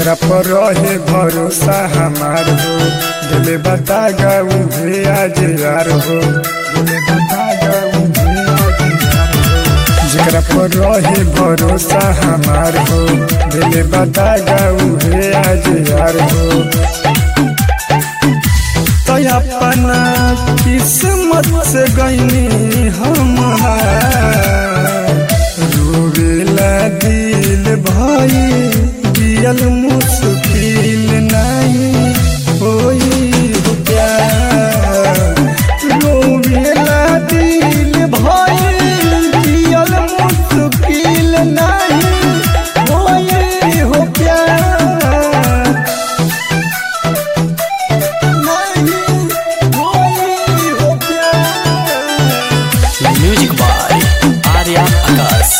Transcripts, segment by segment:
जेकरा पर रहे भरोसा हमार हो दिले बता गाऊ भे आज यार हो दिले बता गाऊ भे आज यार हो जेकरा पर रहे भरोसा हमार हो दिले बता गाऊ भे आज यार हो तो अपना किस्मत से गईनी हमारा रोवेला दिल भाई जियल मुश्किल नहीं होई हो प्यार रोवेला दिल भाई जियल मुश्किल नहीं होई हो प्यार नहीं होई हो प्यार म्यूजिक बाय आर्या आकाश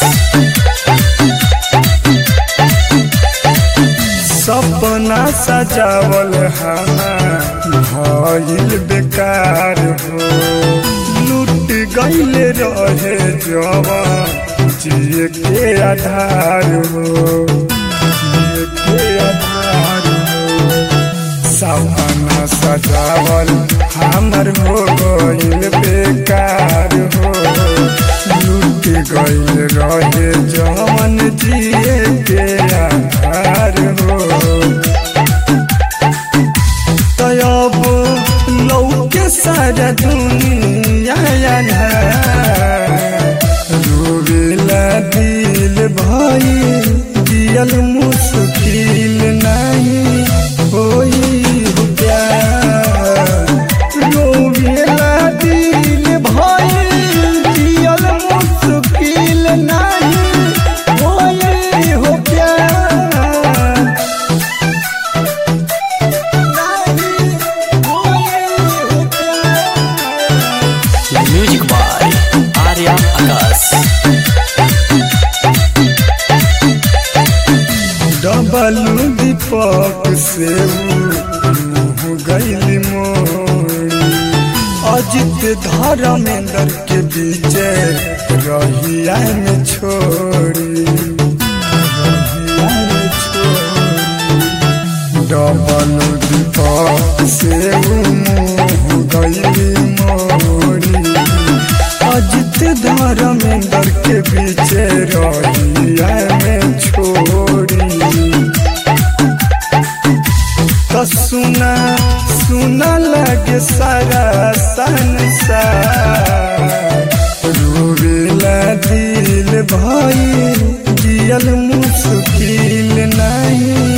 सपना सजावल हमार भइल बेकार हो लूट गईल रहे जवान जिए के आधार हो जिए के आधार हो सपना सजावल हमर हो गईल बेकार हो लूट गईल रहे जवन जिए के आधार हो तब लौके सारा दुनिया रोवेला दिल भाई दियल मुश्किल नहीं होई हो प्यार रोवेला दिल भाई दियल मुश्किल नहीं होई हो प्यार नहीं होई हो प्यार music by Arya Akash double Deepak से मुँह गैली मोड़ी अजित धर्मेंद्र के बीच रहिया में छोड़ी रहिया में छोड़ी डबल दीपक से मुँह गैली मोड़ी अजित धर्मेंद्र के बीच रहिया में छोड़ी तो सुना सुना लगे सारा संसार रोवेला दिल भाई जियल मुश्किल नहीं